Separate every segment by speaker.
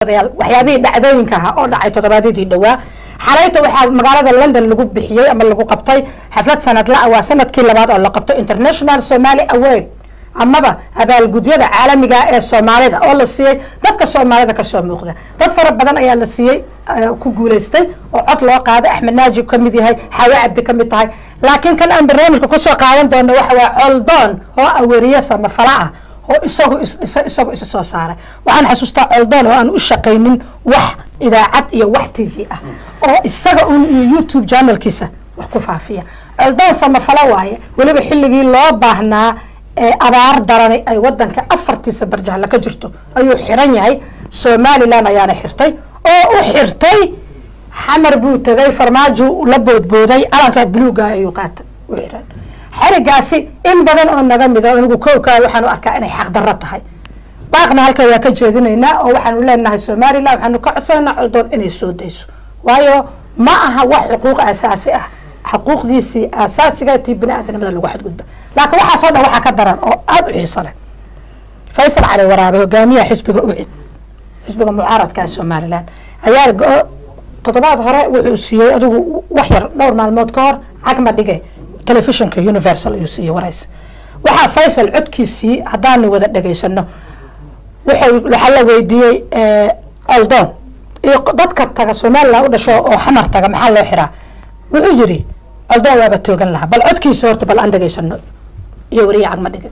Speaker 1: waxyaabihii dhacdooyinka ahaa oo dhacay toddobaadyadii dhowaa xalayta waxaa magaalada london lagu bixiyey ama lagu qabtay xaflad sanadla ah waa sanadkii labaad oo la qabto international somali award amaba abaalgudyada caalamiga ee soomaalida oo la siiyey dadka soomaalida kasoo muuqda dad fara badan ayaa la siiyey ku guuleystay oo cod loo qaaday axmed naajib ka mid yahay xawe cabdi ka mid tahay laakiin kan aan barnaamijka kusoo qaadan doono waxa waa coldoon oo aweriye samafala ah oo isagu is isagu isa soo saaray waxaan xasuustaa coldoon oo aan u shaqaynin wax idaacad iyo wax t v ah oo isaga un iyo youtube channelkiisa wax ku faafiya coldoon samafalo waaye weliba xilligii loo baahnaa ee abaar daranay ay wadanka afartiisa barjahla ka jirto ayuu xiran yahay somalilan ayaana xirtay oo u xirtay xamar buu tegay farmaajo la boodbooday calanka buluuga ayuu qaatay u xiran xerigaasi in badan oo naga mida anigu kowkaa waxaan u arkaa inay xaqdarro tahay baaqna halkan waa ka jeedinaynaa oo waxaanu leenahay somalilan waxaanu ka codsanaynaa coldoon inay soo dayso waayo ma aha wax xuquuq asaasi ah xuquuqdiisii asaasiga tii bini aadamnimada lagu xadgudba laakiin waxaasoo dhan waxaa ka daran oo aada u xiiso leh faysal cali waraabe hogaamiyaha xisbiga ucid xisbiga mucaaradka ee somalilan ayaa go- toddobaad hore wuxuu siiyey adigu wax yar dhowr maalmood ka hor cagma dhige telefishinka universal ayuu siiyey warays waxaa faysal codkiisii haddaanu wada dhegaysano wuxuu waxaa la weydiiyey oldoon iyo dadka taga somalilan u dhasho oo xamar taga maxaa loo xiraa wuxuu yidhi oldoon waaba toogan lahaa bal codkiisa horta bal aan dhegaysano iyo wariye cagma dhige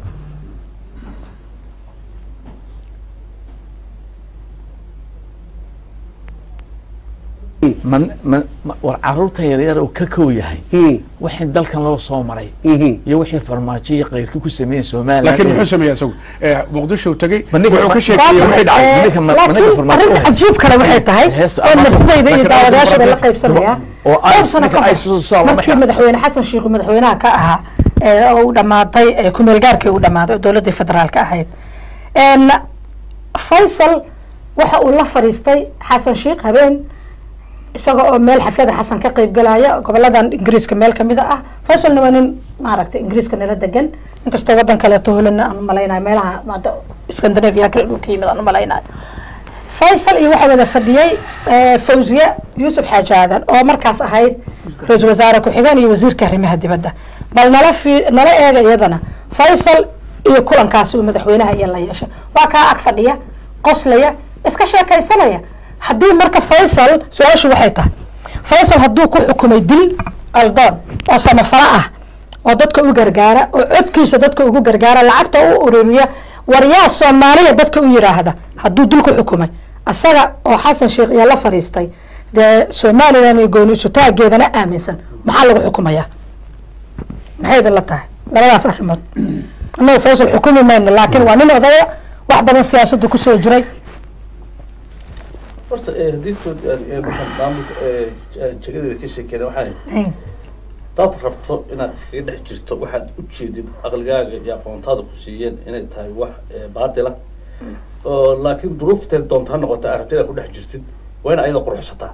Speaker 2: man man ma- war caruurta yaryar oo ka kow yahay wixii dalkan loo soo maray iyo wixii farmaajo iyo keyrkii ku sameeyeen somalilan
Speaker 3: laakiin muxuu sameeyey isagu Eh, muqdisho tegey
Speaker 2: Ma ninka-
Speaker 3: wuxuu ka
Speaker 2: ma-
Speaker 3: sheekeeyey wixii dhacay
Speaker 1: Eh,
Speaker 2: Ninka ma- ninka
Speaker 1: laakiin
Speaker 2: farmaajo
Speaker 1: arrinta
Speaker 2: eh.
Speaker 1: cajiib kale waxay tahay
Speaker 2: Heesta
Speaker 1: oo
Speaker 2: ama-
Speaker 1: naftidayda iyo
Speaker 3: laakiin
Speaker 1: daawadayaashaba la
Speaker 3: arrinta
Speaker 1: qaybsanaya
Speaker 2: oo
Speaker 1: dhowr
Speaker 2: ay-
Speaker 1: sano
Speaker 2: ninka
Speaker 1: ka
Speaker 2: ay
Speaker 1: hor,
Speaker 2: soo soo lama
Speaker 1: markii
Speaker 2: xira.
Speaker 1: madaxweyne xasan sheikh madaxweynaha ka ahaa ee oo uu dhamaaday ee kumeel gaarkii uu dhamaaday oo dowladdii federaalka ahayd En, faysal waxa uu la fadhiistay xasan sheikh habeen isaga oo meel xaflada xasan ka qayb galaya goboladan ingiriiska meel kamida ah faysalna waa nin maaragtay ingiriiska nala degan inkastoo wadan kaleeto holana aan umalaynayo meelaha maanta scandinavia kale inuu ka yimid aan umalaynayo faysal iyo waxaa wada fadhiyey eh, fawziye yuusuf xaaji aadan oo markaas ahayd ra-iisul wasaare ku-xigeen iyo wasiirka arrimaha dibadda bal nala fi nala eega iyadana faysal iyo kulankaasi uu madaxweynaha iyo la yeeshay waa kaa ag fadhiya qoslaya iska sheekaysanaya haddii marka faysal su-aashu waxay tahay faysal hadduu ku xukumay dil aldoon oo samafalo ah oo dadka u gargaara oo codkiisa dadka ugu gargaara lacagta u ururiya waryaa soomaaliya dadka u yiraahda hadduu dil ku xukumay asaga oo xasan sheekh iyo la fadhiistay dee somalilan iyo gooni isutaageedana aaminsan maxaa lagu xukumayaa maxay idin la tahay labadaas arrimood annaga faysal xukumi mayno laakiin waa nin odaya wax badan siyaasadda kusoo jiray
Speaker 4: horta eh, haddii tood eh, markaan maamulka eh, j- jagadeeda ka sheekeyna waxaan hadaad rabto inaad iskaga dhex jirto waxaad u jeedid aqligaaga iyo aqoontaada ku siiyeen inay tahay wax eh, baatila oo laakiin duruufteed doonta ha noqota aad rabto inaad ku dhex jirtid waa in ayada quruxsataa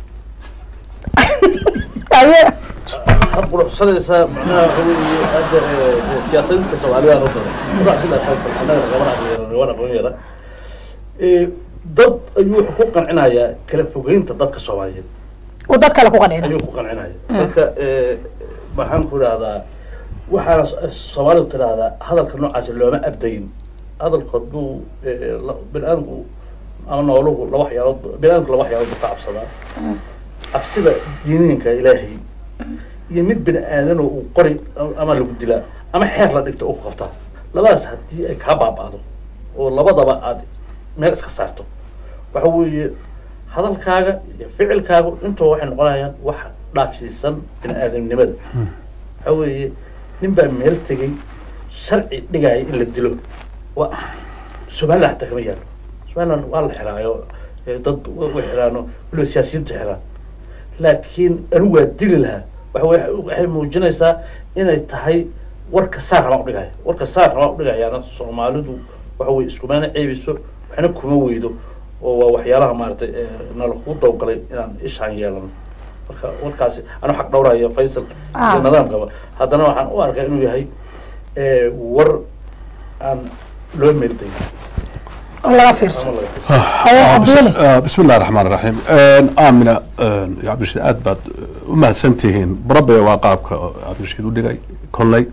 Speaker 1: aye
Speaker 4: had quruxsanaysaa macnaha waxa weeye hadda eh, eh, siyaasadiinta soomaalida oo dhan quruxsida faysal annaga gabadha aqoon gabadha aqoon yara Eh, dad ayuu wuxuu ku qancinayaa kala fogeynta dadka soomaaliyeed
Speaker 1: uu dad kale ku qadhina
Speaker 4: ayuu ku qancinaya marka eh, maxaan ku idhahdaa waxaana s- soomaalidu tidhaahdaa hadalka noocaasi looma abdayin hadalku hadduu eh, la- bini-aadamku ama nooluhu laba waxyaalood bini-aadamku laba waxyaalood buu ka cabsadaa cabsida diiniinka ilaahay iyo mid bini aadanoo uu qori ama lagu dilaa ama xeer la dhigto uu ku qabtaa labadaas haddii ay kaa baaba'do oo labadaba aad meel iska saarto waxa weeye hadalkaaga iyo ficilkaagu intuba waxay noqonayaan wax dhaafsiisan bini aadamnimada waxa weeye nin baa meel tegey sharci dhigaya in la dilo wa somaliland hataa kama yaalo somaliland waa la xiraayo eh, dad way xiraano waliba siyaasiyiinta xiraan laakiin anigu waa dili lahaa waxa wey- waxay muujinaysaa inay tahay warka saar rabaan udhigaya warka saar rabaan udhigayaana soomaalidu waxa weye iskumana ceebiso waxna kuma weydo oo waa waxyaalaha maaragtay eh, nala ku dawgalay inaan ishaan yeelano marka warkaasi anu xaq dhowraya faysal
Speaker 1: Ah.
Speaker 4: iyo nidaamkaba haddana waxaan u arkaa inuu yahay eh, war aan loo meeldayn
Speaker 1: oo laga fiirsan
Speaker 4: ama laga
Speaker 1: ayaa cabdiweli
Speaker 3: بسم الله الرحمن الرحيم آمنة يا عبد الرشيد aad baad u mahadsantihiin barabay waa qaabka cabdirashiid u dhigay kolley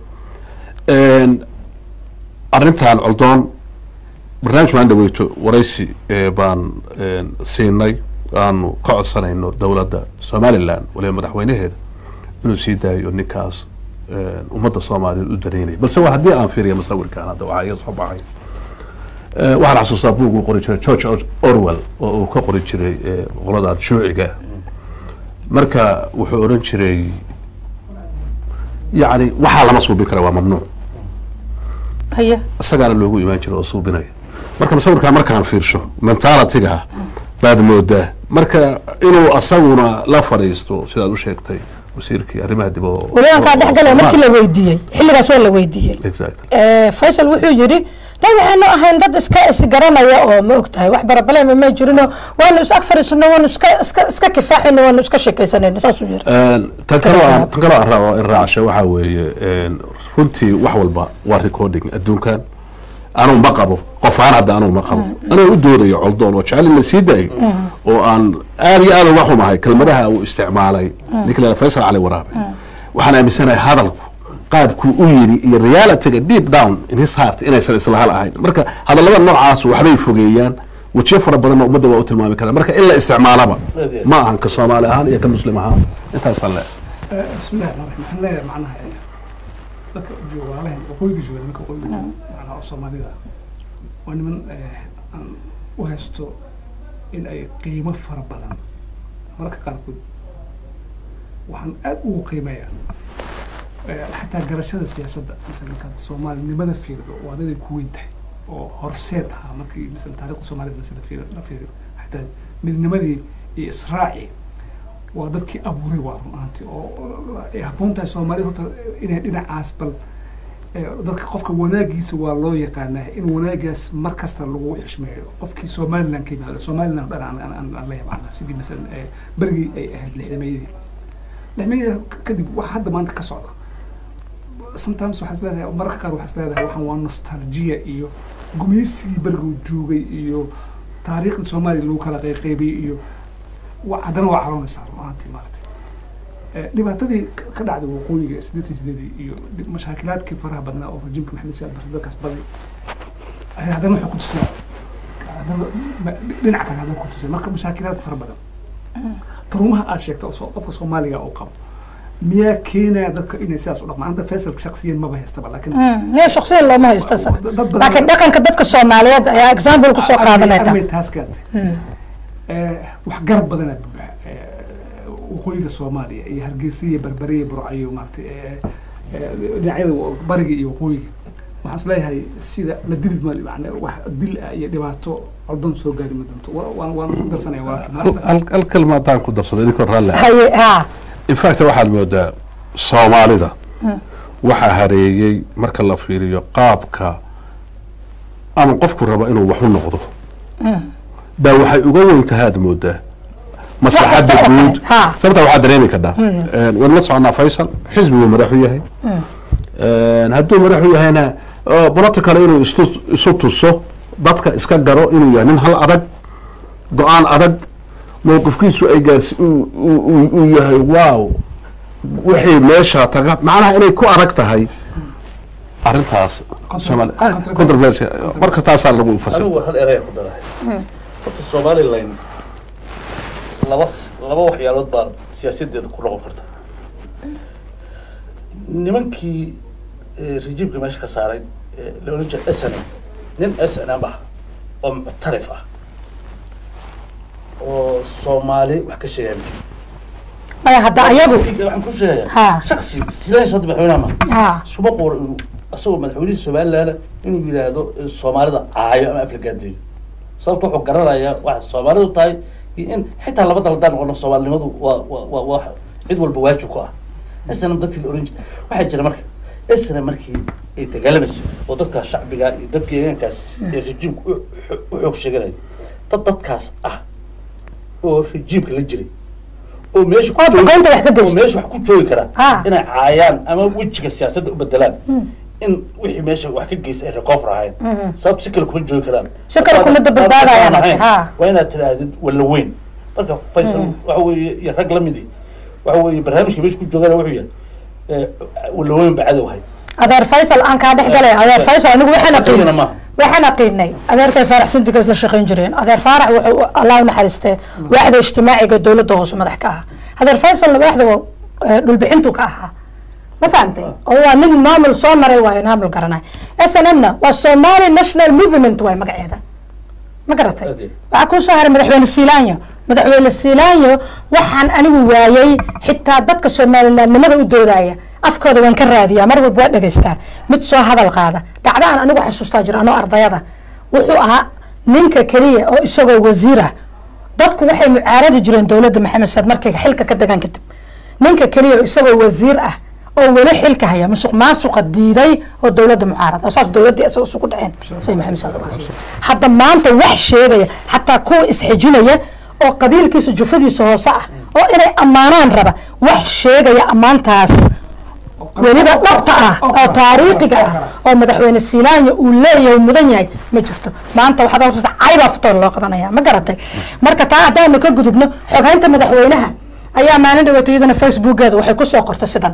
Speaker 3: arrintan coldoon barnaamij maan dhaweyto waraysi eh, baan siinay aanu ka codsanayno dowladda somaliland waliba madaxweynaheeda inuu sii daayo ninkaas eh, ummadda soomaaliyeed u dareynaya balse waa haddii aan fiiriya musawirkan hadda waxaa iga soo baxay Eh, waxaan xasuustaa buug uu qori jiray george Or- orwell oo uu ka qori jiray eh, qolada shuuciga marka wuxuu odhan jiray yacni waxaa lama suubin kara waa mamnuuc
Speaker 1: haya
Speaker 3: isagaana loogu imaan jira oo suubinaya marka musawirkaa markaan fiirsho mentalityga baad moodaa marka inuu asaguna la fadhiisto sidaad u sheegtay wasiirkii arrimaha dib oo
Speaker 1: welibankaa dhex galaya markii la weydiiyey xilligaas waa la weydiiyey
Speaker 3: exactly
Speaker 1: Eh, faysal wuxuu yidhi dad waxaanu ahayn dad iska isgaranaya oo ma og tahay wax barabalema may jirino waanu is ag fadhiisano waanu iska iska iska kifaaxayno waanu iska sheekaysanayno saasuu yidhi
Speaker 3: tan kaloo aan tan kaloo aan rabo in raacasho waxaa weeye een, runtii wax walba waa recording adduunkan anuu ma qabo qof ahaan hadda anuu ma qabo anuu u doodayo coldoon oo jecel in la sii daayo oo aan aad iyo aad uga xumahay kelmadaha uu isticmaalay ninka la faysal cali waraabe waxaan aaminsanahay hadalku qaabkuu u yiri iyo realityga deep down in his heart inaysan isla hal ahayn marka hadallada noocaas waxbay fogeeyaan wajiyo fara badanna ummadda waa u tilmaami karaa marka in la isticmaalaba ma ahan ka soomaali ahaan iyo ka muslim ahaan intaasaan le
Speaker 5: بسم الله الرحمن الرحيم waxaan leeyahay macnaha ee, dadka jooga walaalahan waqooyiga jooga nimanka waqooyiga jooga macnaha oo soomaalida waa niman ee, aan u haysto in ay qiimo fara badan mararka qaarkood waxaan aad ugu qiimeeyaa ee, xataa garashada siyaasadda masalan markaad soomaalinimada fiirido waa daday ku weyn tahay oo horseed ahaa markii masalan taariikhda soomaalida masala fiir la fiiriyo xataa midnimadii iyo israaci waa dadkii abuuray waa run ahaantii oo ay habboon tahay soomaalida horta inay dhinacaas bal eh, dadka qofka wanaagiisa waa loo yaqaanaa in wanaagaas mar kasta lagu xishmeeyo qofkii somaliland ka yimaado somaliland dhan aan- aan aan- aan la yaqaana sidii masalan eh, berigii ay ahayd lixdameeyadii lixdameeyadii kadib wax hadda maanta ka socda sometimes waxaa is leedahay mararka qaar waxaa is leedahay waxaan waa nostalgia iyo gumeysigii beriguu joogay iyo taariikhda soomaaliya lagu kala qayqaybiyey iyo wa- haddana waa caroonaysaa run ahaantii maaragtay Eh, dhibaatadii ka- ka dhacday waqooyiga siddeetan sideedii iyo dhib- mashaakilaadkii faraha badnaa oo rajimka maxamed siyaad barre dadkaas baday ayaa haddana waxay ku tusay haddana ma- dhinaca kale haddana ku tusay marka mashaakilaad fara badan taruumaha aad sheegta oo soo- qofka soomaaliga uu qabo miyaa keenaya dadka inay sidaas u dhaqmaan anta faysalka shaksiyan maba haystaba laakiin
Speaker 1: niya shaksiyan looma haysto isaga
Speaker 5: dad badan-
Speaker 1: laakiin dhaqanka dadka soomaaliyeed ayaa example kusoo qaadanayta
Speaker 5: armay taas keentay wax garab badana buuxa Eh, waqooyiga soomaaliya iyo hargeysa iyo berbere iyo burco iyo maaragtay eh, eh, dhinacyada wa- bariga iyo waqooyiga waxaan isleeyahay sida la dili ma yani wax dil ah iyo dhibaato codon soo gaari ma doonto Wa- waan waan ku darsanaya walaalkii
Speaker 3: hal hal kelma haddaan ku darsado idinkoo raalli ah
Speaker 1: haye ha
Speaker 3: in fact waxaad moodaa soomaalida waxaa hareeyey marka la fiiriyo qaabka ama qofku rabo inuu wax u noqdo baa waxay uga weyn tahaad moodaa maslaxadda
Speaker 1: Wax kasta oo
Speaker 3: guud
Speaker 1: kale, ha.
Speaker 3: sababtaa waxaad dareemi kadhaa waan la soconaa faysal xisbiguu madaxu yahay hadduu madaxu yahayna political inuu istu- isu tuso dadka iska garo inuu yahay nin hal adag go-aan adag mowqifkiisu ay gaarsi uu- uu uu- uu yahay wow wixii meesha taga macnaha inay ku adag tahay arrintaas Soomaali- ah,
Speaker 5: controversy.
Speaker 3: controversy marka taasaa lagu fasir
Speaker 4: anigu hal eraya ku darahay horta somaliland laba s- laba waxyaalood baa siyaasadeeda ku noqon karta nimankii eh, rejiimka meesha ka saaray eh, la oran jiray snm nin snm ah oo muctarif ah oo soomaali wax ka sheegaya
Speaker 1: maya hadda ayagu
Speaker 4: waxaan ku sheegaya
Speaker 1: Ha.
Speaker 4: shaksi sidaas hadda madaxweynaha ma
Speaker 1: ha
Speaker 4: isuma quuro inuu asagoo madaxweynihii somaliland inuu yidhaahdo eh, soomaalida caayo ama aflagaadeeyo sababta wuxuu garanayaa waxa soomaalidu tahay iyo in xitaa laba dal haddaan noqono soomaalinimadu waa waa waa waa cid walba waajib ku ah snm dadkii la oran jiray waxaa jira marka snm markii ay dagaalamaysa oo dadkaas shacbiga iyo dadka deegaankaas ee rejiimka u xo- u xoog sheeganaya dad dadkaas ah oo rejiimka la jiray oo meesha ku
Speaker 1: Oo
Speaker 4: joogi-
Speaker 1: duqeynta wax ka
Speaker 4: oo
Speaker 1: geysta.
Speaker 4: meesha wax ku joogi kara
Speaker 1: Ha.
Speaker 4: inay caayaan ama wejiga siyaasadda u bedelaan in wixii meesha wax ka geysta ay recover ahayn sababta si kale kuma joogi karaan
Speaker 1: Si kale kuma badbaadayaan,
Speaker 4: Hadda aan ahayn,
Speaker 1: ha.
Speaker 4: waa inaad tidhaahdid walla weyn marka faysal waxa weeye iyo rag lamidii waxa weeye barnaamijka meesha ku joogana wuxuu yahay eh, walla weyn ba cadow hay
Speaker 1: adeer faysal aan kaa dhex galay adeer faysal anigu waxaan
Speaker 4: Shaqeeyana
Speaker 1: aqiinay
Speaker 4: maaha.
Speaker 1: waxaan aqiinay adeerkay faarax sindiga isla shaqayn jireen adeer faarax wuxuu allah u naxariistee waaxda ijtimaaciga dowladda hoose madax ka ahaa adeer faysalna waaxda waa, eh, dhulbixintu ka ahaa ma fahamtay oo waa nin maamul soo maray waayo maamul garanay s n m na waa somali national movement waay magaceeda ma garatay
Speaker 4: Ade.
Speaker 1: waxaa kuu soo haray madaxweyne siilaanyo madaxweyne siilaanyo waxaan anigu waayey xitaa dadka soomalilandnimada u doodaya afkooda waan ka raadiyaa mar walba waa dhegaystaa mid soo hadal qaada dhacdo aan anigu xasuustaa jiro anoo ardayada wuxuu ahaa ninka keliya oo isagoo wasiir ah dadku waxay mucaaradi jireen dowladda maxamed saad markay xilka ka degaan kadib ninka keliya oo isagoo wasiir ah oo weli xilka haya musuq maasuqa diiday oo dowladda mucaarada oo saas dowladdii isaga isugu dhaceen say maxamed saad hadda maanta wax sheegaya xataa kuwa isxijinaya oo qabiilkiisa jufadiisa hoose ah oo inay ammaanaan raba wax sheegaya ammaantaas weliba dhabta ah oo taariikhiga ah oo madaxweyne siilaanya uu leeyahay uu mudan yahay ma jirto maanta waxaad horta caybaa futoon loo qabanaya ma garatay marka taa haddaanu ka gudubno xoghaynta madaxweynaha ayaa maalin dhaweeto iyadana facebookeeda waxay kusoo qortay sidan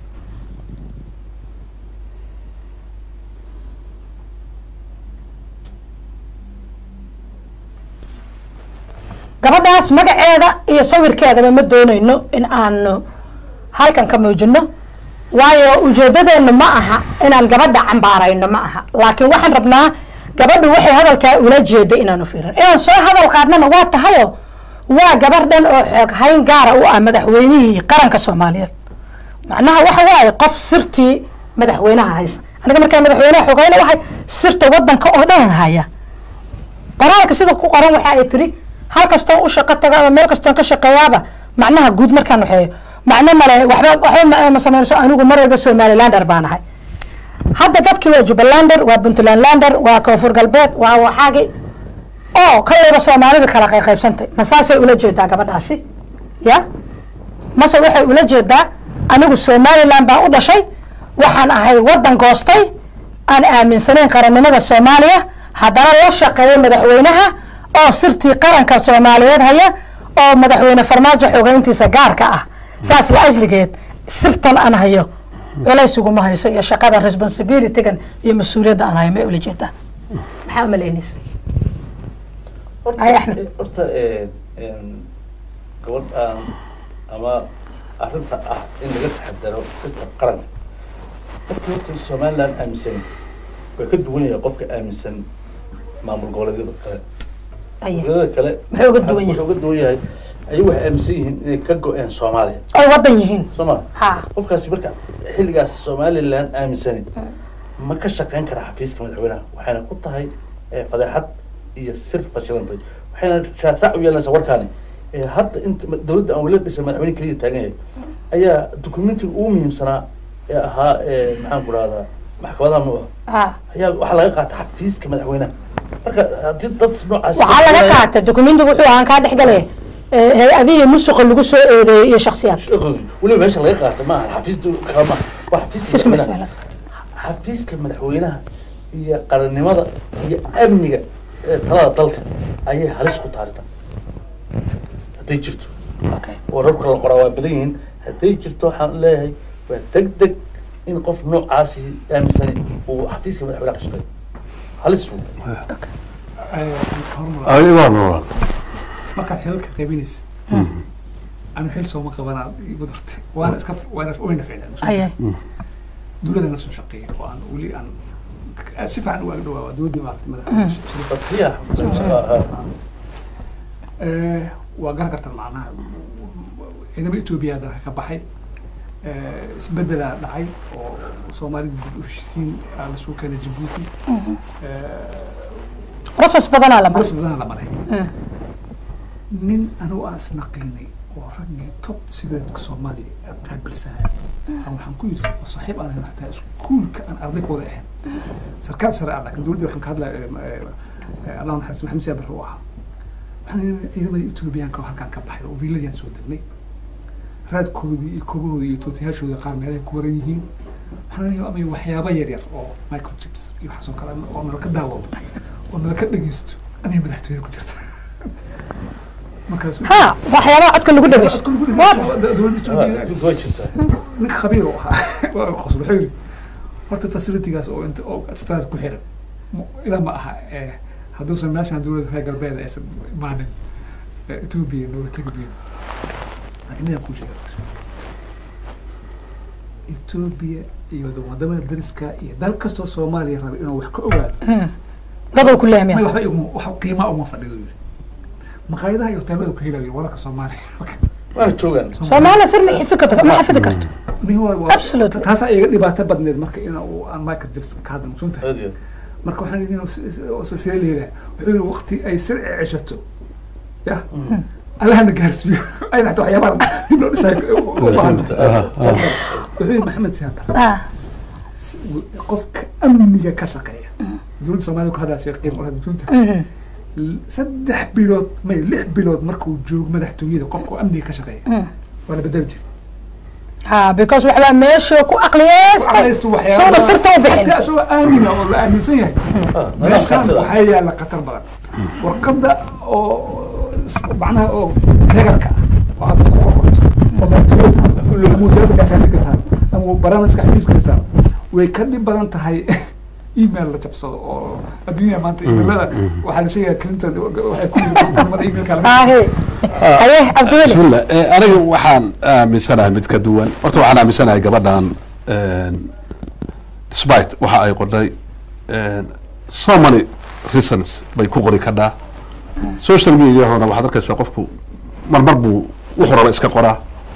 Speaker 1: gabadhaas magaceeda iyo sawirkeedaba ma doonayno in aanu halkan ka muujino waayo ujeedadeenu ma aha inaan gabadha cambaarayno ma aha laakiin waxaan rabnaa gabadhu waxay hadalkaa ula jeeda inaanu fiirin inaan soo hadal qaadnana waa tahayo waa gabar dhan oo xoog hayn gaara u ah madaxweynihii qaranka soomaaliyeed macnaha waxa waaye qof sirtii madaxweynaha haysa aniga markaa madaxweynaha xoogayna waxay sirta wadanka oo dhan haya qoraalka sida ku qoran waxa ay tiri hal kastoon u shaqo tago ama meel kastoon ka shaqeeyaaba macnaha guud markaan waxeeyo macno male waxba waxba ma- ma sameynayso anigu mar walba somalilander baan ahay hadda dadkii waa jubbalander waa puntlandlander waa koonfur galbeed waa waxaagi oo kallayba soomaalida kala qayqaybsantay ma saasay ula jeedaa gabadhaasi ya mase waxay ula jeedaa anigu somaliland baan u dhashay waxaan ahay wadan goostay aan aaminsanayn qarannimada soomaaliya haddana la shaqeeya madaxweynaha oo sirtii qaranka soomaaliyeed haya oo madaxweyne farmaajo xogeyntiisa gaarka ah saas la ajligeed sirtan aan hayo culays uguma hayso iyo shaqada responsibilitygan iyo mas-uuliyadda aan hayo may ula jeedaa maxaa umalaynaysa Ay, Axmed.
Speaker 4: horta eh, em, gabadh aan ama arrinta ah in laga taxadaro sirta qaranka qofka horta somaliland aaminsan way ka duwan yahay qofka aaminsan maamul goboleedyada kale
Speaker 1: Aye.
Speaker 4: goboleedyada kale
Speaker 1: Maxay uga duwan yihiin?
Speaker 4: wuxuu uga duwan yahay ayagu waxay aaminsan yihiin inay ka go-een soomaaliya
Speaker 1: oy wadan yihiin
Speaker 4: soo ma
Speaker 1: ha
Speaker 4: qofkaasi marka xilligaas somaliland aaminsani ma ka shaqeyn kara xafiiska madaxweynaha waxayna ku tahay eh, fadeexad iyo sir fashilantay waxayna raadraac u yeelanaysaa warkaani Eh, hadda inta ma- dowladda aan weli dhisan madaxweyne keliya taagan yahay ayaa dokumentiga ugu muhiimsanaa ee ahaa eh, maxaan ku rahdaa maxkamadaha mu
Speaker 1: ha
Speaker 4: ayaa waxaa laga qaata xafiiska madaxweynaha marka haddii dad noocaas
Speaker 1: waxaa laga qaatay dokumentiga wuxuu ahaan kaa dhex galay hay-adihii musuqa lagu soo eedeeyey iyo shaksiyaad
Speaker 4: weliba meesha laga qaata maaha xafiis kama waa xafiiska
Speaker 1: Xafiiska
Speaker 4: madaxweynaha xafiiska madaxweynaha iyo qarannimada iyo amniga ee talada dalka ayay halis ku taaritaa hadday jirto
Speaker 1: Okay.
Speaker 4: wararka la qoraa waa badan yihiin hadday jirto waxaan leeyahay waa deg deg in qof noocaasi aaminsani uu xafiiska madaxweynaha ka shaqeeyo halis uu
Speaker 3: ayagaa noolaan
Speaker 5: markaad xilalka qaybinaysa anu xil sooma qabanaa igu dartay waana iska waana wayna ficlaan
Speaker 1: Aye.
Speaker 5: dowladana soo shaqeeya oo aan weli aan si fiican uga dhawaa waa dowladdii maaragtay madaxweyne
Speaker 4: dadkiya
Speaker 5: Eh, waa garan kartaan macnaha ciidamada etoobiya dalka ka baxay Eh, isbedelaa dhacay oo soomaalida guud u heshiisiin aa lasoo keenay jabuuti
Speaker 1: process badanaa la maray
Speaker 5: bas badana la maray nin anugu aan isnaqiinay oo raggii top sigareetka soomaaliya ee qaabilsanaya aan waxaan ku yidhi oo saaxiib aan ahayn xataa iskuulka aan arday ka wada ahayn sarkaal sare ah laakiin dowladda waxaan ka hadlaya allah naxariis maxamed siyaab barre u ahaa waxaan yidhi ciidamada etoobiyaanka oo halkaan ka baxay oo viiladii aan soo degnay raadkoodii iyo koobahoodii iyo tootayaashoodii qaar meelahay ku waran yihiin waxaan leeyahay amay waxyaabo yar yar oo microchips iyo waxaasoo kale oo nala ka daawado oo nala ka dhegeysto amay madaxtooyada ku jirta markaas
Speaker 1: ha waxyaabaha codka lagu dhageysto What?
Speaker 5: dowladda Itoobiya
Speaker 4: way jirtaa
Speaker 5: ninka khabiir oo ahaa waa qosol wuxuu yidhi horta facilitigaas oo inta oo staad ku xiran mu- ilaa ma aha eh, hadduusan meeshaan dowladda reer galbeed aysan imaanin eh, Ethiopia nooga tegi biyo laakiin midaan kuu sheega Ethiopia iyo wadamada dariska iyo dal kastoo Soomaaliya raba inuu wax ka ogaado
Speaker 1: daduu ku
Speaker 5: may
Speaker 1: leehmaya
Speaker 5: waxba iguma wax qiimaa uma fadhido yidhi maqaayadaha iyo hoteelada ka helayo wararka Soomaaliya
Speaker 4: waana joogaan
Speaker 1: soomaaliya sir ma xifdi karto ma xafidi karto Absolutely.
Speaker 5: taasaa iga dhibaato badneed marka in uu aan Michael Jackson ka hadla maqsuuntahay
Speaker 4: aad iyo
Speaker 5: marka waxaan yidhi see leedahay wuxuu yidhi waqti ay sirci ceshato ya allahna gaarsiiyo ayna xataa waxyaabaha dib loo dhisayo u baahan wuxuu yidhi maxamed siyaad
Speaker 1: ah
Speaker 5: qofka amniga ka shaqeeya dowladda soomaaliya ku hadlaasay qiimo u hadlunta
Speaker 1: mhm.
Speaker 5: saddex bilood may lix bilood markuu joogo madaxtooyada qofka amniga ka shaqeeya waa la bedeli jiray
Speaker 1: ha because waxbaa meesha ku aqliyeystay soona sirta u bixin
Speaker 5: Marka isagoo aamina oo la aaminsan yahay
Speaker 4: Ah,
Speaker 5: meeshaan
Speaker 4: nidaamkaas
Speaker 5: waxaa yaala khatar badan warqadda oo s- macnaha oo regarka ah oo aad ku qorqorto oo madaxtooyada muujadada meeshaan dhigatahay ama barnaamijka xafiiska jirtaa way ka dhib badan tahay email la jabsado oo adduunyada maanta emailada waxaa la sheegaya clinton waxay ku yiri waqtinimada emailka laga
Speaker 1: hahe haye cabdiweli
Speaker 3: bismillah Eh, aniga waxaan aaminsanahay mid ka duwan horta waxaan aaminsanahay gabadhan despite waxa ay qodhay so many reasons bay ku qori kadhaa social mediahona waxaad arkaysaa qofku marmar buu wuxuu raba iska qoraa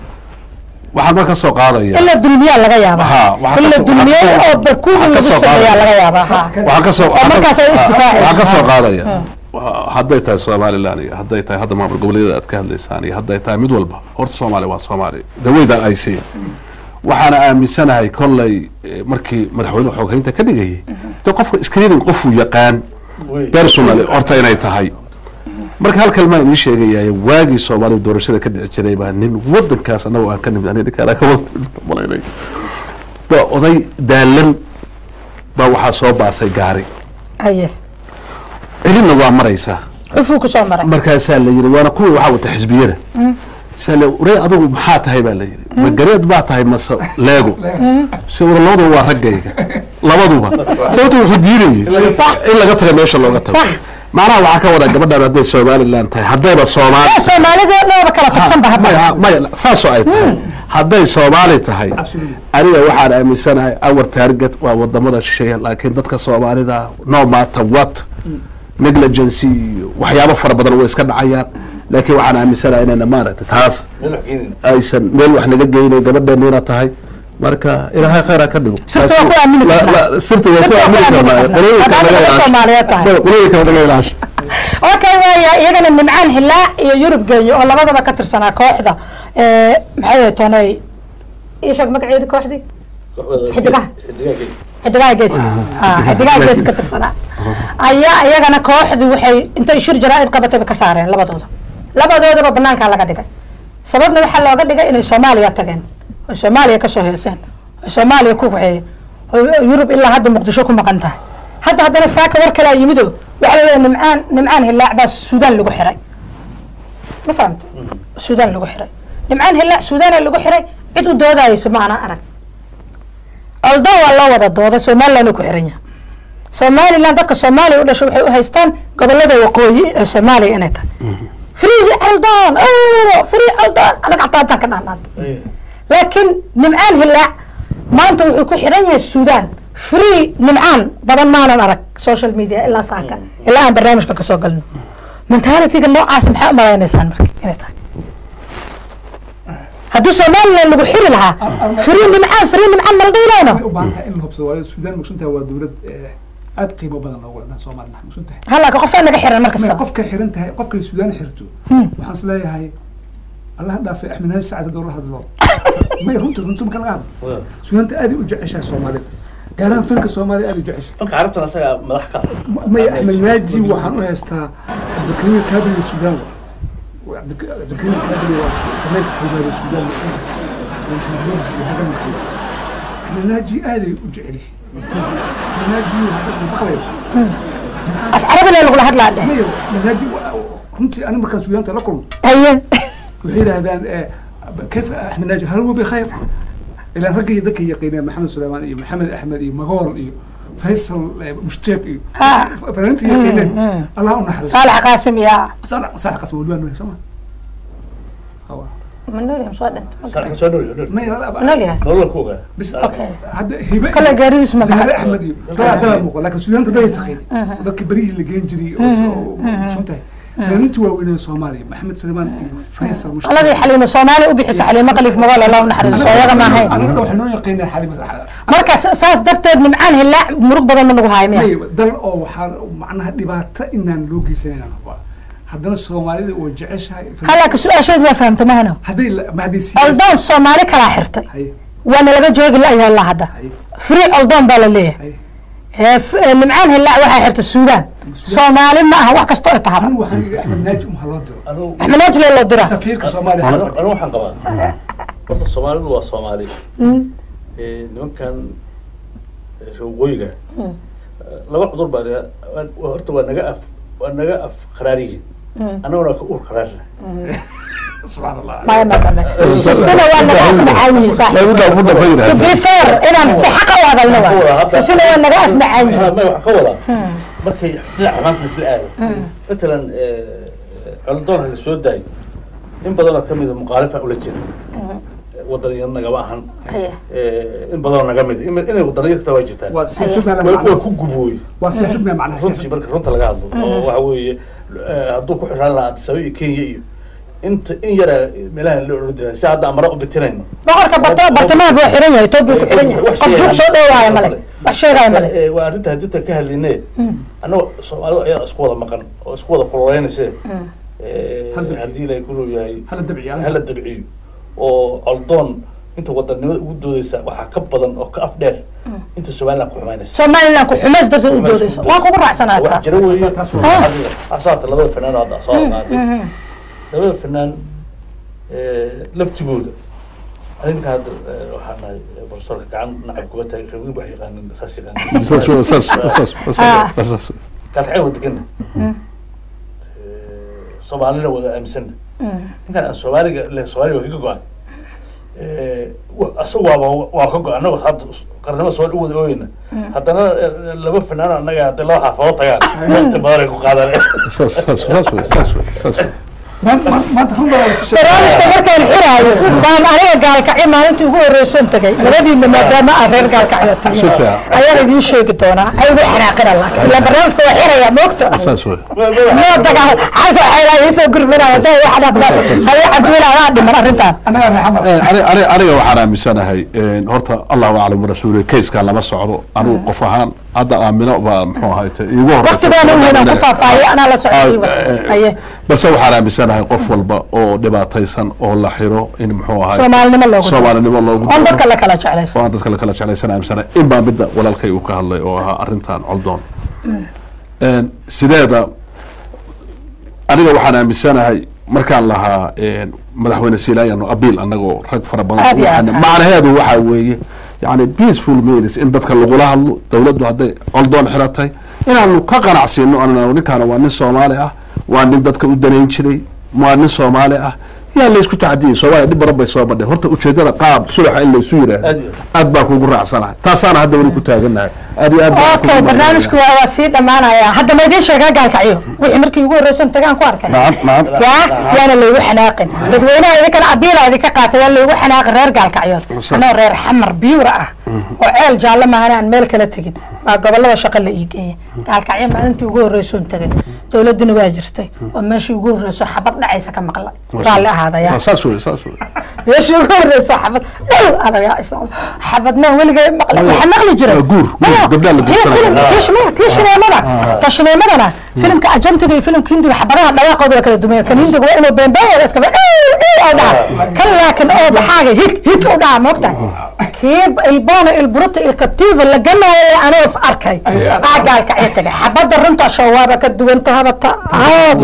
Speaker 3: waxaan marka soo qaadaya
Speaker 1: ila dulmiyaa laga yaabaa
Speaker 3: Ha, waxaa
Speaker 1: ila
Speaker 3: kasoo-
Speaker 1: dulmiyey
Speaker 3: waxaa
Speaker 1: oo
Speaker 3: kasoo-
Speaker 1: barkuuga
Speaker 3: waxaa
Speaker 1: lagu
Speaker 3: kasoo
Speaker 1: sameeyaa
Speaker 3: qaadaya.
Speaker 1: laga yaabaa ha
Speaker 3: waxaan ka soo
Speaker 1: oo markaas ay istifaacayso.
Speaker 3: waxaan ka soo
Speaker 1: Ha.
Speaker 3: qaadaya Wa- hadday tahay somaliland iyo hadday tahay hadda maamul goboleedyada aad ka hadlaysaan iyo hadday tahay mid walba horta soomaaliya waa soomaaliya daweydan ay siiya waxaana aaminsanahay kolley eh, markii madaxweynuhu xooghaynta ka dhigayay de qofka screening qofuu yaqaan
Speaker 4: wey
Speaker 3: personally horta inay tahay marka hal kalmaa idiin sheegayaye waagii soomaaliya doorashada ka dhici jiray baa nin wadankaas anagoo aan ka nimid aniga ninkaan ka malaynay baa oday daalan baa waxaa soo baasay gaari
Speaker 1: haye
Speaker 3: celinna waa maraysaa
Speaker 1: xufuu ku soo maray
Speaker 3: markaasaa la yidhi waana kuwii waxaa wata xisbiyada saa la urey adigu maxaa tahay baa la yidhi ma gareed baa tahay mase leego se ura labaduba waa raggayga labaduba sababta wuxuu diidayay in laga taga meesha looga tago
Speaker 1: Sax.
Speaker 3: macnaha waxaa ka wada gabadhan hadday somaliland tahay haddayba soomaali
Speaker 1: Ee, soomaalida dhooba kala tagsan ba hadda
Speaker 3: maya maya saasoo ay tahay hadday soomaali tahay
Speaker 5: Absolutely.
Speaker 3: aniga waxaan aaminsanahay our target waa wadamada shisheeye laakiin dadka soomaalida no matter what negligency iyo waxyaabo fara badan way iska dhacayaan laakiin waxaan aaminsanahay inayna maaragtay taas
Speaker 4: meel wax keenin
Speaker 3: aysan meel wax naga geynayn gabadheeniina tahay marka ilaahay khayra ka dhigo
Speaker 1: Sirta waa ku aamini
Speaker 3: La-
Speaker 1: karnaa.
Speaker 3: la- sirta waa ku
Speaker 1: Sirta waa ku
Speaker 3: aamini
Speaker 1: aamini
Speaker 3: karnaa
Speaker 1: karnaa.
Speaker 3: qolooyinka
Speaker 1: Haddaad
Speaker 3: laga
Speaker 1: dadka Soomaaliyeed tahay.
Speaker 3: ilaasho qolooyinka laga ilaasho
Speaker 1: okay waaya iyagana nimcaan hilaac iyo yurub geeyo oo labadaba ka tirsanaa kooxda ee, maxay ahayd toonay ii sheeg magaceedi kooxdii Xidigaha.
Speaker 4: xidigaha gees
Speaker 1: xidigaha geeska ha xidigaha gees ka tirsanaa ayaa iyagana kooxdii waxay intay shir jaraa'id qabatayba ka saareen labadooda labadoodaba banaankaa laga dhigay sababna waxaa looga dhigay inay soomaaliya tageen oy soomaaliya kasoo heeseen oy soomaaliya ku waxeeyeen oy yurub ilaa hadda muqdisho ku maqan tahay hadda haddana saaka war kalaa yimido waxa la nimcaan nimcaan hilaac baa suudaan lagu xiray ma fahamta suudaan lagu xiray nimcaan hilaac suudaana lagu xiray cid u doodayso ma ana arag oldo waa loo wada dooda somaliland uu ku xiran yahay somaliland dadka soomaaliya u dhashay waxay u haystaan gobolada waqooyi ee soomaaliya inay tahay free aldon free aldon anaga xataa intaan ka dhahnaan laakiin nimcaan hilaac maanta wuxuu ku xiran yahay suudaan free nimcaan badan maanan arag social media ilaa saaka ilaa aan barnaamijka kasoo galno mentalityga noocaas maxaa u malaynaysaan marka inay tahay haddii somaliland lagu xiri lahaa free nimcaan free nimcaan mala dhiilayno
Speaker 5: waxay u baahan tahay in la hubsado waayo suudaan maqsuntahay waa dowlad eh, aad qiimo badan loogu wadan soomaaliya maqsuntahay
Speaker 1: halaka qofaa naga xiran mar
Speaker 5: May
Speaker 1: kastaba
Speaker 5: qofka xiran tahay qofkay suudaan xirto waxaan is leeyahay allaha dhaafay axmed haaji sacad hadduu la hadlo may runta runta marka laga hadlo suudaanta aad ay u jeceshahay soomaalida gaar ahaan fanka soomaaliya aad ay u jeceshahay
Speaker 4: fanka carabtan asaga madax ka
Speaker 5: may axmed naaji waxaan u haystaa cabdikariim kaabili suudaan wa Cabdi- cabdikariim kaabili waa fanaanka koobaad ee suudaan axmed naaji aaday u jecel yihiin axmed naaji maqlayo
Speaker 1: af carabile lagula hadlaa dheh
Speaker 5: mayo axmed naaji runtii ani markaan suudaanta la kulmo
Speaker 1: haye
Speaker 5: waxay yidhaahdaan kayf axmed naaji hal huwa bikhayr ilaa ragga iyo dadka yaqiineen maxamed suleymaan iyo maxamed axmed iyo magool iyo faysal mushjeeb iyo
Speaker 1: Ha.
Speaker 5: fanaaniinta yaqiineen allah u naxariisto
Speaker 1: saalax qaasim iyo
Speaker 5: saalax saalax qasma weli waa nool soo ma Hawa.
Speaker 1: manolium soo dhintay
Speaker 4: Saalax soo dhow dhow
Speaker 5: may la-
Speaker 1: manolium
Speaker 4: nolol ku ogaa
Speaker 5: bis
Speaker 1: Okay.
Speaker 5: hadda hibe
Speaker 1: kale gaaridiis ma
Speaker 5: zahre
Speaker 1: baxa
Speaker 5: axmed iyo dad dada muuqo laakiin suudaanta daday taqayn dadka berihii la geen jiray oo soo suntahay fanaaniinta waaweynee soomaaliya maxamed suleymaan iyo faysal mushjeeb
Speaker 1: qoladii xaliimo soomaali u bixisa xaliimo qaliif magool allah u naxariiso iyaga ma ahayn
Speaker 5: anaga waxay noo yaqiineen xalima
Speaker 1: marka sa- saas darteed nimcaan hilaac murug badan ma nagu hayo miya
Speaker 5: may dal oo waxaa macnaha dhibaato inaan loo geysanayna rabaa haddana soomaalida oo jeceshahay
Speaker 1: halaka su-aasheed waa fahamta mahano
Speaker 5: hadday la- ma hadday siyaas-
Speaker 1: oldoon soomaali kalaa xirtay
Speaker 5: Haye,
Speaker 1: waana laga joogi la-yahay ilaa hadda
Speaker 5: haye,
Speaker 1: free oldoon baa la leeyahay
Speaker 5: haye.
Speaker 1: ee f- ee nimcaan hilaac waxaa xirta suudaan soomaali ma aha wax kastoo ay tahaba
Speaker 5: anigu waxaan iga axmed naaji umha loo diro
Speaker 4: anigu
Speaker 1: axmed najle loo dira
Speaker 5: safiirka soomaaliya
Speaker 4: anigu anigu waxaan qabaa horta soomaalidu waa soomaali Eh, nimankan eh, waqooyiga eh, laba cudur baa naga- waa- waa- horta waa naga af waa naga af qaraariyiin annaguna waa ka ur qaraarina
Speaker 5: subxaan allah
Speaker 1: maya madame sisina waa naga afmacaan yihiin
Speaker 3: lagu
Speaker 1: saaxiib
Speaker 3: dhaafo dhafa
Speaker 1: to
Speaker 3: yidhahda
Speaker 1: be fair inaan si xaqa u hadalno
Speaker 4: Ka wada
Speaker 1: waa
Speaker 4: hadda-
Speaker 1: sisina waa naga afmacaan
Speaker 4: Ha,
Speaker 1: yihiin
Speaker 4: may wax ka wadaa markay dhinaca maanta isla aado matalan coldoon ha la soo daayo in badanoo kamida muqaalifa ula jira wadaniya nagama ahan
Speaker 1: Haye.
Speaker 4: Eh, in badanoo naga mid inay wadaniya taa waa jirtaan
Speaker 5: waa siyaasad
Speaker 4: way
Speaker 5: meel
Speaker 4: way ku gubooy
Speaker 5: waa siyaasad meel macnaha
Speaker 4: runtii
Speaker 5: siyaasad
Speaker 4: marka runta laga hadlo oo waxa weeye eh, hadduu ku xiraan lahaa Addis Ababa iyo Kenya iyo inta in yara meelaha la ordinay si hadda amara u bitinayno
Speaker 1: boqorka bata bartamaha buu xiran yahay toobiya ku xiran yahay
Speaker 4: Wax
Speaker 1: qof
Speaker 4: sheegaya
Speaker 1: jug soo dhowaayo male
Speaker 4: male.
Speaker 1: wax sheegaayo male
Speaker 4: Eh, waa arrinta hadinta ka hadlinay annagoo soomaalidu ayaa isku wada maqan oo isku wada kululeynayse
Speaker 5: Hal dabciyo.
Speaker 4: haddii ilaahay kuluu yahay
Speaker 5: hala dabciyo
Speaker 4: hala dabciyo oo coldoon inta wadanimada ugu doodeysa waxaa ka badan oo ka af dheer inta somaliland ku xumaynaysa
Speaker 1: somaliland ku xumays darteed u doodayso waan kugu raacsanaa
Speaker 4: wax
Speaker 1: taa
Speaker 4: jira weeye
Speaker 5: Taas
Speaker 1: waa-
Speaker 4: asaarta labada fanaan oo hadda soo qaaday labada fanaan eh, laftigooda arrinka hadda eh, waxaan nahay eh, profesorka gacan nacab kuga taagay reebadu wax yaqaanin saas yaqaanin
Speaker 3: saas wa- saas saas saas saas
Speaker 4: kalxayn wada degana soomaalina wada aaminsana ninkan aan soomaaliga le soomaaliga waa kaga go-an asaga waaba waa ka go-an annago hadda qarnimo soo u wada ooyeyna haddana eh, laba fanaan annaga hadday laba xaafadood tagaan waqti badan ay ku qaadaan
Speaker 3: saas saas saas wey saas wey saas wey
Speaker 5: maanta maanta run baa la shisheeye
Speaker 1: barnaamijka markaan xiraayo baan aniga gaalkacyo maalintii ugu horreysoon tagay labadiina maadaama aad reer gaalkacyo
Speaker 3: Si
Speaker 1: tihiin
Speaker 3: fiican.
Speaker 1: ayaan idiin sheegi doonaa aygu xanaaqina laakiin ilaa barnaamijka waa xiraya moogta
Speaker 3: saas wey
Speaker 1: moo dagaa xasan xeelaa iisoo gurminaya day waxa dhafda haye cabdiwila adaa dhiman arrintaan
Speaker 5: annaga reexamar
Speaker 3: Eh, ani- ani- aniga waxaan aaminsanahay eh, horta allahu aclam warasuuli kayskaa lama socdo anigu qof ahaan hadda aamino baa muxuu ahayte iigu
Speaker 1: waqti baan u heynaan ku faahfaahiyay anaa la socday haye
Speaker 3: balse waxaan aaminsanahay qof walba oo dhibaataysan oo la xiro in muxuu ahay
Speaker 1: soomaalinimo loogu daro.
Speaker 3: soomaalinimo loogu
Speaker 1: on
Speaker 3: daro.
Speaker 1: dadka la kala jeclayso
Speaker 3: oo aan dadka la kala jeclaysan aaminsanahay in baa midda walaalkay uu ka hadlay oo ahaa arrintan coldoon Een, sideeda aniga waxaan aaminsanahay markaan lahaa een, madaxweyne silaayano abiil anagoo rag fara badan
Speaker 1: Aad iyo aad.
Speaker 3: waxaan- macnaheedu waxaa weeye yani peaceful means in dadka lagula hadlo dawladdu hadday coldoon xiratay inaanu ka qanacsiino anana ninkaana waa nin soomaali ah waa nin dadka u danayn jiray waa nin soomaali ah yaa laysku tacdiyey soomaaliya dhib badan bay soo badhay horta ujeedada qaab sulaxa in laysu
Speaker 4: Aad
Speaker 3: yidhaahdo
Speaker 4: iyo
Speaker 3: aad baa kugu raacsanahay taasaana hadda weli ku taagannahay aad iyo aad baan
Speaker 1: okay
Speaker 3: kugu
Speaker 1: barnaamijku waa waa sii dhammaanaya hadda ma idiin sheegaa gaalkacyo wixii markii ugu horreysan tagaan ku arkay
Speaker 3: nacam nacam
Speaker 1: yaa yaana laygu xanaaqin dadweynaha idinkana abiila idinka qaatay yaa laygu xanaaqin reer gaalkacyood anoo reer xamar biyuura ah oo ceel jaalle maahane aan meel kala tegin baa gobolada shaqo la ii geeyay gaalkacyo maalintii ugu horreysoon tagay dowladduna waa jirtay oo meeshii ugu horreyso xabad dhacaysa ka maqlay raalli ahaadaya
Speaker 3: Waa saas wey saas wey
Speaker 1: meeshii ugu horreyso xabad dhow adayaa isla xabadna weligay maqlay waxaa maqli jiray
Speaker 3: Waa guur, guur,
Speaker 1: Maya,
Speaker 3: gabdhaha la
Speaker 1: tii
Speaker 3: guursanaya.
Speaker 1: filim- tii shime- tii shineemada ta shineemadana filimka ajantiga iyo filimka hindiga xabadaha dhawaaqooda waa kala duwan kan hindiga waa inuu beenbeeya iskaba oo dhaha kan laakin oo baxaaga hig hig u dhaha moogta kii ilboona ilburuta ilkatiiva la ganaayo ee anoo arkay aa gaalkacyo tagay xabada runta shawaaba ka duwan tahabata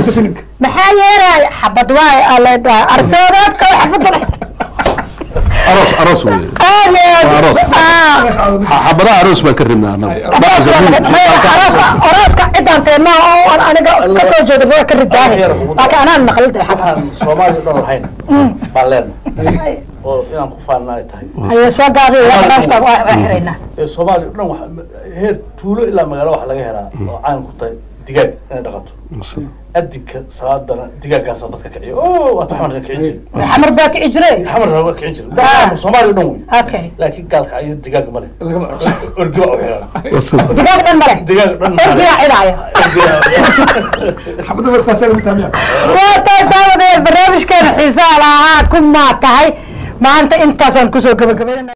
Speaker 1: maxaa yeelaya xabad waay aa la dhaha arseedaadka xabada
Speaker 3: aroos aroos wey
Speaker 1: aad iyo aad.
Speaker 3: Aroos.
Speaker 1: Ah.
Speaker 3: Xa- xabadaha aroos baan ka rabnaa anagu
Speaker 1: arooska cidaan teema oo aan aniga ka soo jeeda waa ka ridaahe laakiin anaan maqlid
Speaker 4: waxaan soomaaliya dhan lahayn baan leenahay oo inaan ku faanna ay tahay
Speaker 1: ayay soo gaadiy barnaamijka waa waa xiraynaa
Speaker 4: ee soomaaliya dhan wax heer tuulo ilaa magaalo waxa laga helaa oo caan ku tahay digaag inay dhaqato adinka salaadana digaaggaasa dadka kiciyo o waata xamarka kicin jiri
Speaker 1: xamar baa kici jire
Speaker 4: xamarka waa kicin jiri Dhan- soomaaliya dhan wey
Speaker 1: okay
Speaker 4: laakiin gaalka ayo digaag male orgi baa u xiran
Speaker 1: digaag dhan male
Speaker 4: digaag dhan male.
Speaker 1: orgiyaa cidaayo
Speaker 5: xabadda markaas lagu taamiya
Speaker 1: waa tahay daawadaya barnaamijkeena xiisaha lahaa ku maa tahay maanta intaasaan kusoo gabagabaynana